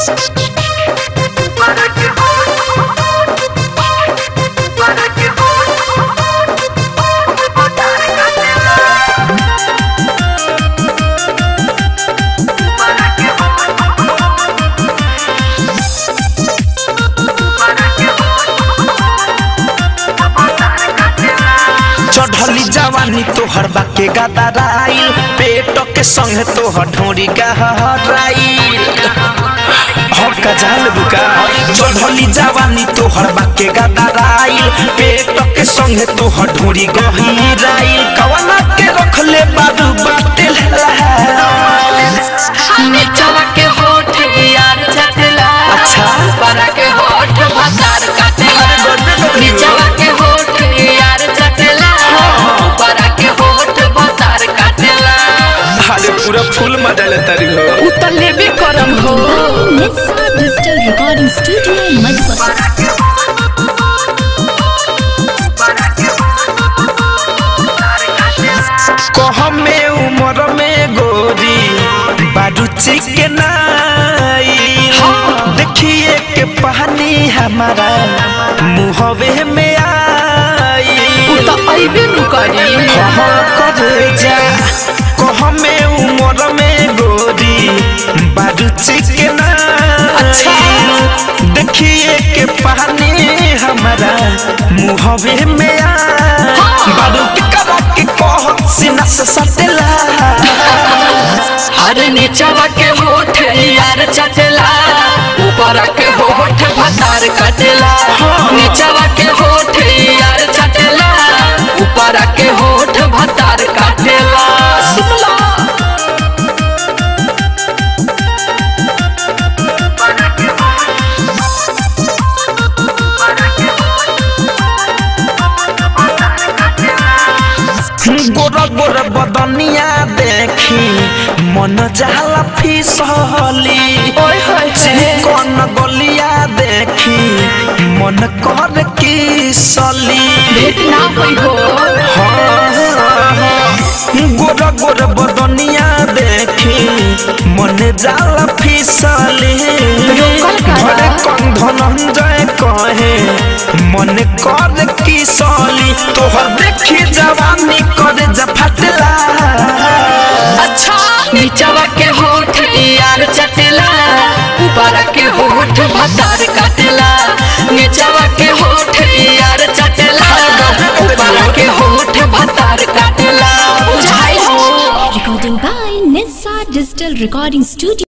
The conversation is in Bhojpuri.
चढ़ली जवानी तोहर बाके गदराइल पेट के संग तोहर ढोरी गहराइल हम का जाल बुका चढ़ली जवानी तोहर बाके गदराइल पेट के संग तोहर ढोरी गहराइल कवना के रखले बारू बातिल नीचवा के होठ यार चटला अच्छा। ऊपरा के होठ भतार काटेला नीचवा के होठ यार चटला ऊपरा के होठ भतार काटेला हाले पूरा फूल मजा लेता रही हो उ त लेबे करम हो Netsa Digital Recording Studio Madhubani. कहमे उमर में गोरी बारू चिकनाई देखिए के पानी हमारा मुहवे में आई उ त अइबे नु करी हाँ करे जा कहमे उमर में गोरी बारू चिकनाई अच्छा। देखिए के पानी हमारा मुहवे में आई बारू के करा के कह सीना से सटला हर नीचवा के होठ यार चटला ऊपरा के होठ भतार काटेला नीचवा के होठ यार चटला ऊपरा के होठ भतार काटेला सुनला गोरा गोरा बदनिया देखी मन जाला फिसली ओए होए चिकन गलिया देखी मन कर की सली भेट ना होई हो गोरा गोरा बदनिया देखी मन जाला फिसली रोकल करा। भले कन धनंजय कहे मन कर की सली तोहर देखी जवानी कर जफटला अच्छा नीचवा के होठ यार चटेला ऊपरा के होठ भतार काटेला नीचवा के होठ यार चटेला ऊपरा के होठ भतार काटेला बुझाई हो Recording by Netsa Digital Recording Studio.